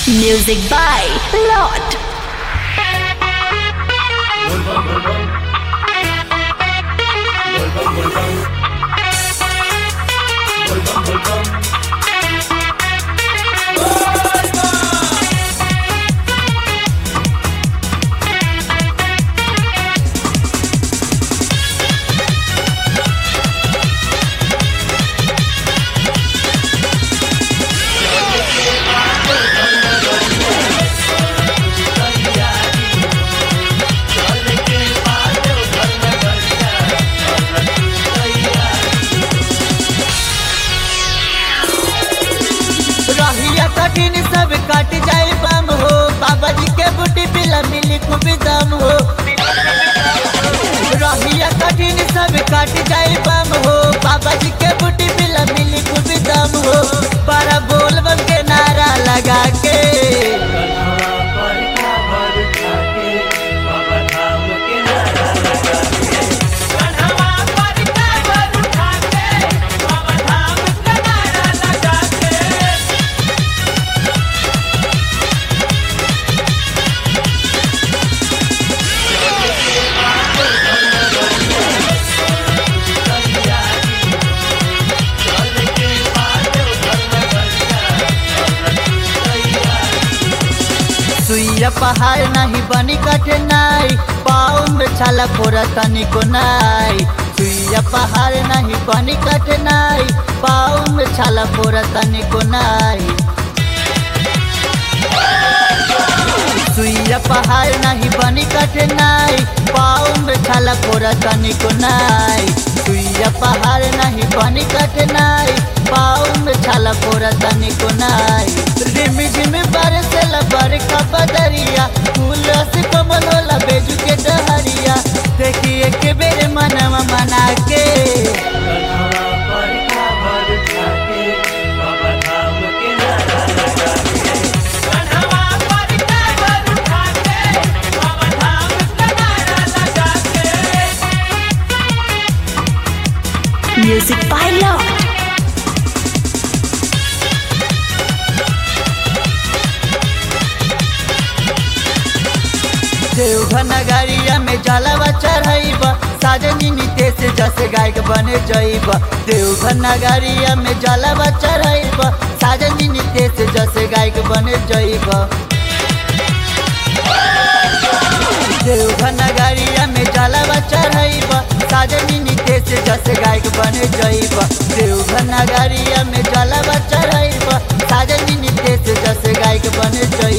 Music by Lord. रहिया कठिन सब कट जाए बम हो बाबा जी के बूटी पिला मिली खूब दम हो रहिया कठिन सब कट जाए बम हो बाबा जी के बूटी पिला मिली खूब दम हो पर बोल बम के नारा लगा के सुइया पहाड़ नहीं बनी कठिनाई पाँव में छाला फोरा तनिको नाई सुइया पहाड़ नहीं बनी कठिनाई पाँव में छाला फोरा तनिको नाई सुइया पहाड़ नहीं बनी कठिनाई पाँव में छाला फोरा तनिको नाई सुइया पहाड़ नहीं बनी कठिनाई पाँव में छाला फोरा तनिको नाई रिम झिम बरसेला बरखा बदरिया फूल से कमल होला बेजू के डहरिया देखिए के बेरे मनवा मना के Music by Lord. देवघर नगरिया में जलवा चढ़ाइबा साजनी नितेश जस गायक बने जइबा देवघर नगरिया में जलवा चढ़ाइबा साजनी नितेश जस गायक बने जइबा देवघर नगरिया में जलवा चढ़ाइबा साजनी नितेश जस गायक बने जइबा देवघर नगरिया में जलवा चढ़ाइबा साजनी नितेश जस गायक बने जइबा